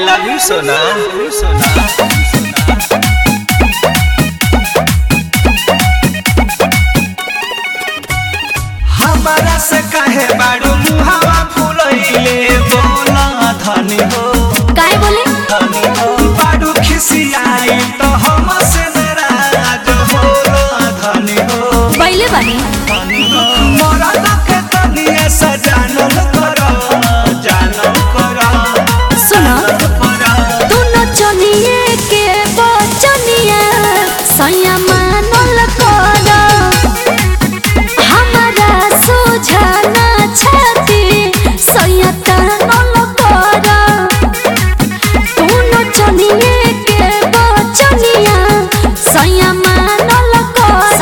love you, Sona. Sona. हमारा से कहे बाड़ू मुहावा फुलैले बोला धनी हो काय बोले धनी हो बाड़ू खिसियाई तो हम से नाराज होला धनी हो बैले बानी धनी हो मोरा लके तनिए से जानल कर जानल कर सुनो कर तू नचनिए के बचनिया सैया मानल कर हमारा सुझाना छाती सैया तानल कर तू नचनिए के बचनिया सैया मानल कर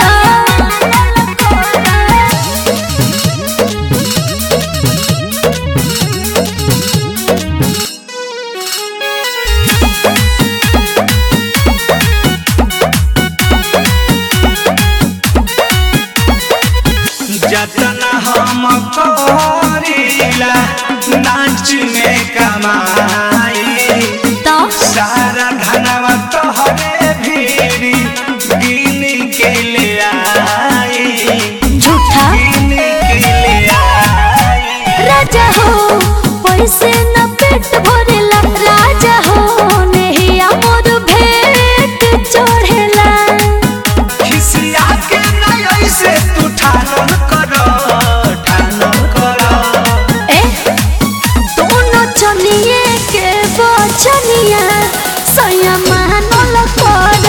जतना हम करीला नाच में कमाई तो सारा धनवा तोहरे भीड़ी गिन के ले आई झूठा गिन के ले आई राजा हो पैसे न पेट भरेला राजा हो नेहिया मोर भेट चढ़ेला खिसिया के नहीं ऐसे तू ठानन कर ठानन कर ए दोनों चनिए के बचनिया सैया मानल कर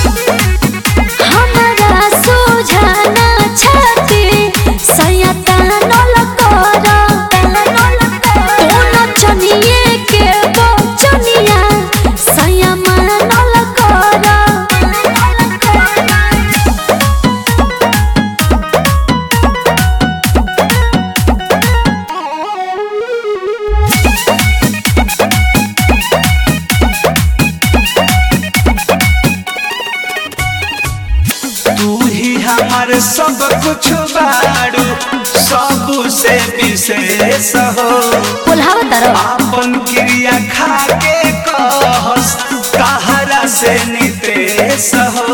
हमारा सुझाना छाती सैया तानल कर दोनों चनिए के बचनिया सैया मानल कर तू ही हमार सब कुछ बाड़ू सब से विशेष हो बोलावा तारो आपन क्रिया खा के कहस कहरा से नितेश हो